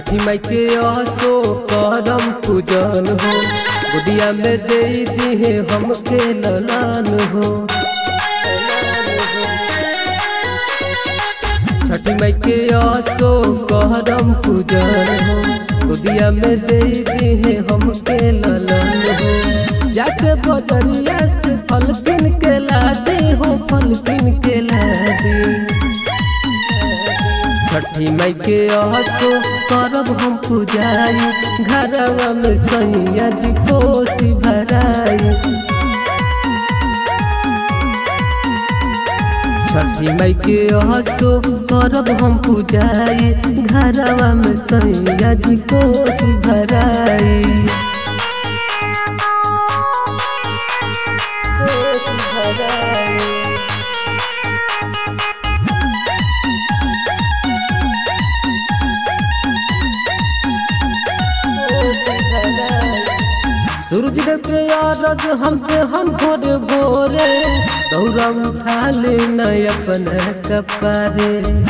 छठी माई के असो करम पूजन हो गुदिया में दे दिहे हमके ललान हो छठी माई के असो करम पूजन हो गुदिया में दे दिहे हमके ललान हो जाके बजरिया से फल किन के ला दे हो फल किन के ला दे छठी माई के असो करब हम पूजाई घरवा में सैया जी कोसी भराई छठी माई के असो करब हम पूजाई घरवा में सैया जी कोसी भराई कोसी भराई सूरज देव के यारग हमके हम भोरे भोरे दौरा उठा ले न अपना कपारे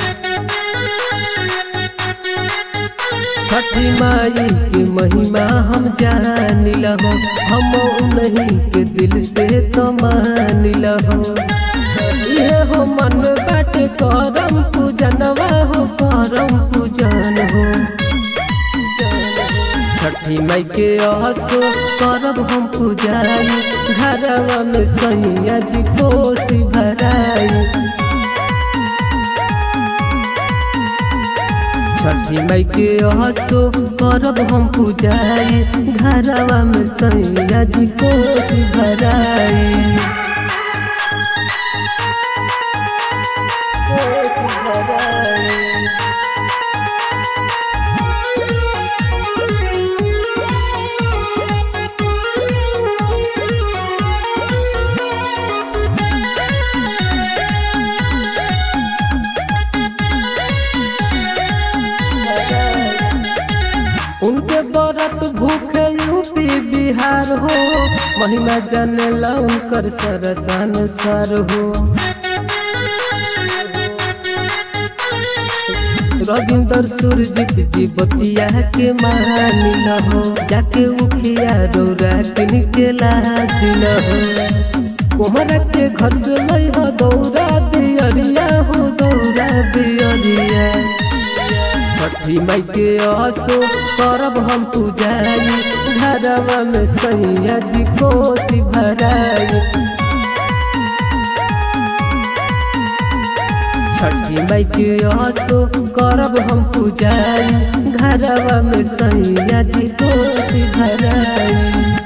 छठी माई के महिमा हम जानिल हो हम उन्हीं के दिल से तो मानिल हो ये हो मन बाटे करम पूजनवा हो करम पूजन हो छठी माई के असो करब हम पूजाई घरवा में सैया जी कोसी भराई छठी माई के असो करब हम पूजाई घरवा में सैया जी कोसी भराई कोसी भराई उनके बरत भूखे यूपी बिहार हो महिमा जानेला उनकर सरसान सर हो रविंदर सुरजीत जी बतिया के मानिल हो जाके उखिया रौरा किन के लादिल हो कोहरा के घर से लई हो दौरा दियरिया हो दौरा दियरिया छठी माई के असो करब हम पूजाई घरवा में सैया जी कोसी भराई छठी माई के असो करब हम पूजाई घरवा में सैया जी कोसी भराई